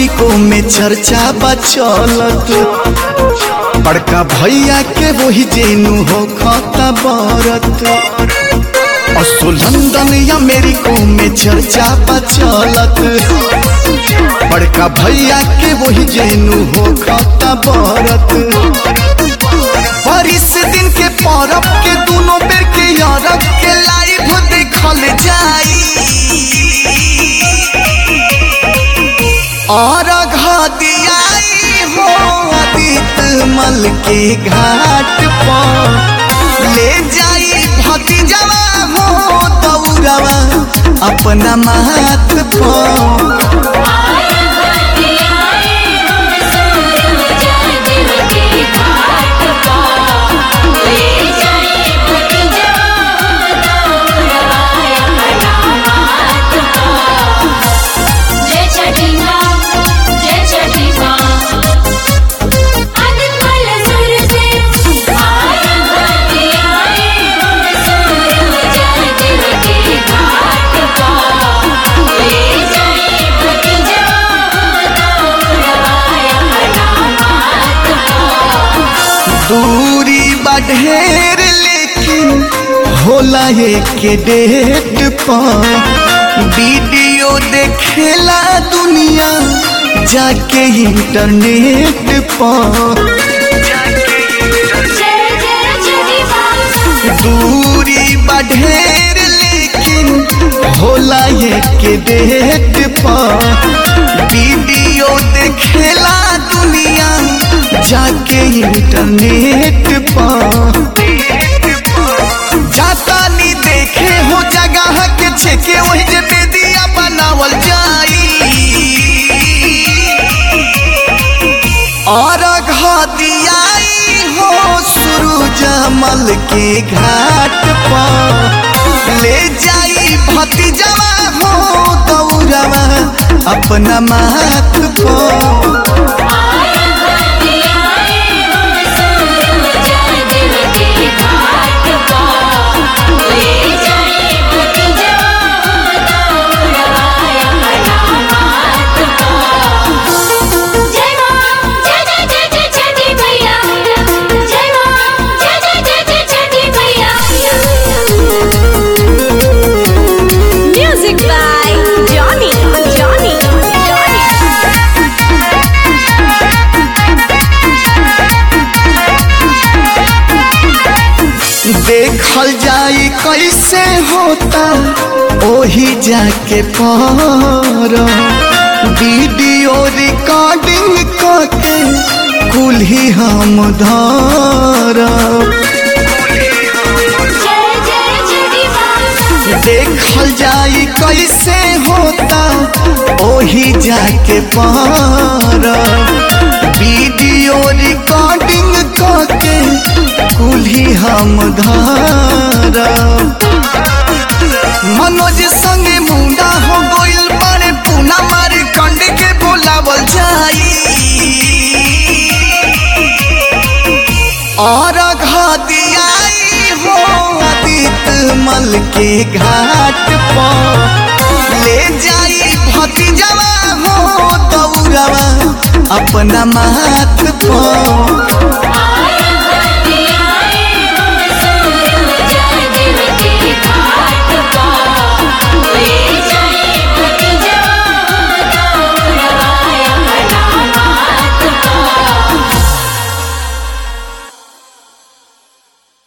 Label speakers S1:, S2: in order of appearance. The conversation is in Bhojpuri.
S1: अमेरिको में चर्चा बा चलत बड़का भैया के वही जेनु हो खाता बरत असो लंदन अमेरिको में चर्चा बा चलत बड़का भैया के वही जेनु हो खाता बरत बारिश दिन के परब के दोनों बेर के यारब के लाइव देखल जाई और घदियाई हो अदित मल के घाट पर ले जाई भतीजवा हो दौड़वा अपना माथ पर
S2: आए भक्ति आए हम सूरज देव के घाट पर ले जाए भतीजा दौड़वाया नामात पर जय छठी माँ जय छठी माँ आदित मल सूरज देव आए भक्ति आए हम सूरज देव के घाट पर ले जाए भतीजा दौड़वाया नामात पर
S1: दूरी बढ़ेर लेकिन होला एक डेट पर वीडियो देखेला दुनिया जाके इंटरनेट पर
S2: जय जय छठी माँ
S1: दूरी बढ़ेर लेकिन होला एक डेट पर वीडियो देखेला दुनिया जाके इंटरनेट पर जाता नी देखे हो जगह के छेके वही जे बेदिया बनावल जाई और घदियाई हो सूरज मल के घाट पर ले जाई भतीजवा हो दौड़वा अपना माथ पर
S2: आए भक्ति आए हम सूरज देव के घाट पर ले जाए भतीजा दौड़वाया नामात पर जय माँ जय जय जय जय छठी मैया जय माँ जय जय जय जय छठी मैया
S3: Music by Johnny. Johnny.
S1: देखल जाई कैसे होता ओही जाके पर वीडियो रिकॉर्डिंग करके कुल ही हम धर
S2: जय जय छठी माँ
S1: देखल जाई कैसे होता ओही जाके पर वीडियो रिकॉर्डिंग करके कुल ही हम धर मनोज संगे मुंडा हो गइल बारे पूना मारे कंड के बोलावल जाई और घदियाई हो अदित मल के घाट पर ले जाई भतीजवा हो दौड़वा अपना माथ पर